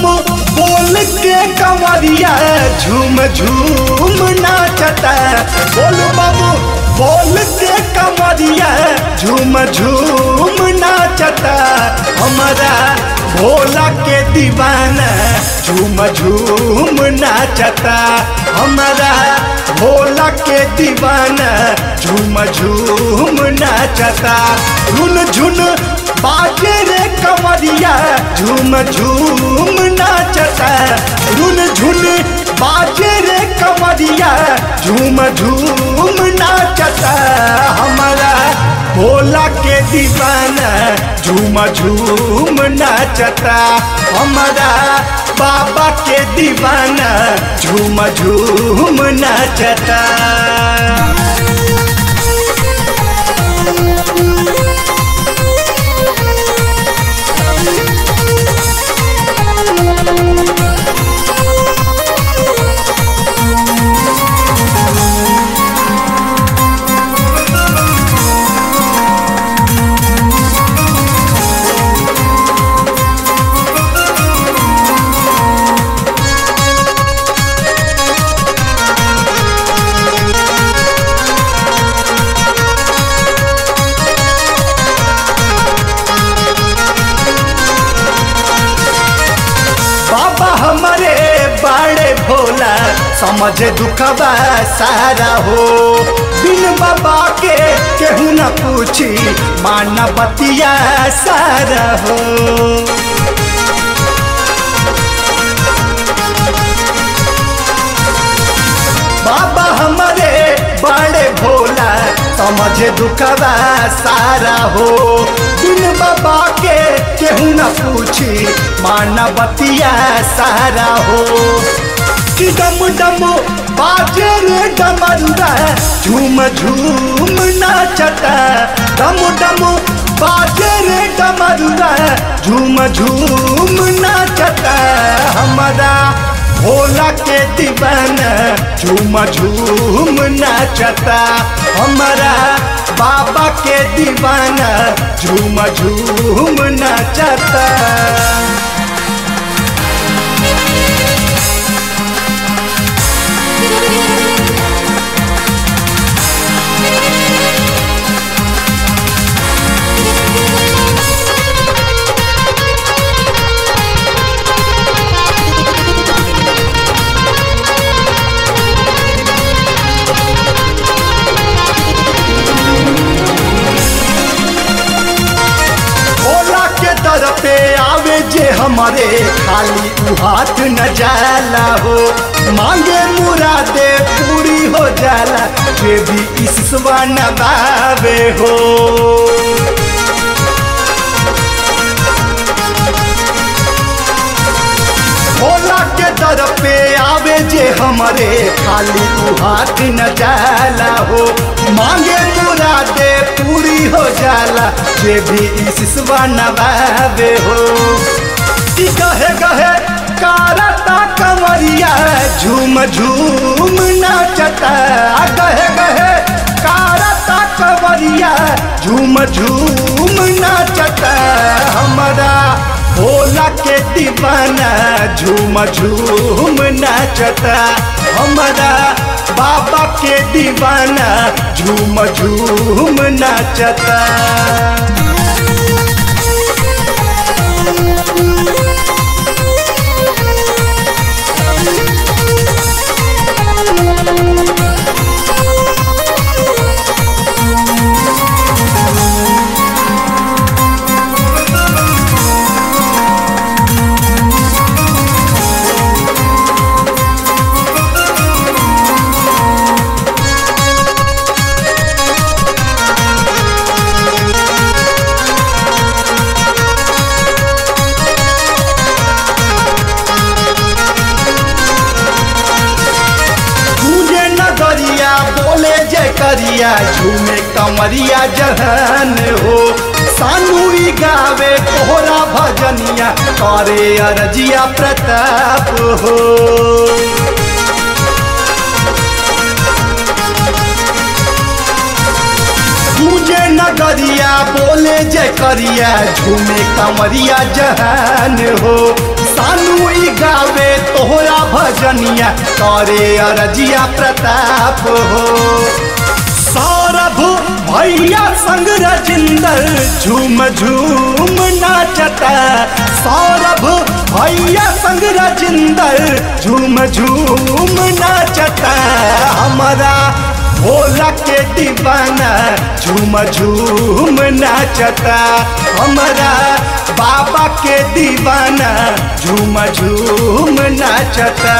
डम बोल के कंवरिया झूम झूम नाचता बोल बाबू बोल के कंवरिया झूम झूम नाचता हमारा भोला के दीवाना झूम झूम नाचता हमारा भोला के दीवाना झूम झूम नाचता झुन झुन बाजे रे कंवरिया झूम झूम नाचता झुन झुन बाजे रे कंवरिया झूम झूम नाचता हमारा भोला के दीवाना झूम झूम नाचता हमारा बाबा के दीवाना झूम झूम नाचता बाबा हमारे बड़े भोला समझ दुखबा सारा हो बिन बाबा के केहू न पूछी माना बतिया सारा हो बाबा हमारे बड़े भोला समझ दुखबा सारा हो बिन बाबा के केहू न पूछी माना बतिया सारा हो कि डम डम बाजे रे डमरुआ झूम झूम नाचता डम डम बाजे रे डमरुआ झूम झूम नाचता हमारा भोला के दीवाना झूम झूम नाचता हमारा बाबा के दीवाना झूम झूम नाचता भोला के दर पे आवे जे हमारे खाली उ हाथ न जाला हो मांगे मुरादे पूरी हो जाला जे भी ईश्वर नबावे हो भोला के दर पे आवे जे हमारे खाली उ हाथ न जाला हो मांगे मुरादे पूरी हो जाला जे भी ईश्वर नबावे हो ई कहे कहे कारता कंवरिया झूम झूम नाचता कहे कहे कारता कंवरिया झूम झूम नाचता हमारा भोला के दीवाना झूम झूम नाचता हमारा बाबा के दीवाना झूम झूम नाचता झूले नगरिया बोले जय करिया झूमे कमरिया जहन हो सानुई गावे कोहरा भजनिया करे अरजिया प्रताप हो मुझे नगरिया बोले जय करिया झूमे कमरिया जहान हो सानू तोहरा भजनिया करे अरजिया प्रताप हो सौरभ भैया संग रजिंदर झूम झूम नाचता सौरभ भैया संग रजिंदर झूम झूम नाचता हमारा भोला के दीवाना झूम झूम नाचता हमारा बाबा के दीवाना झूम झूम नाचता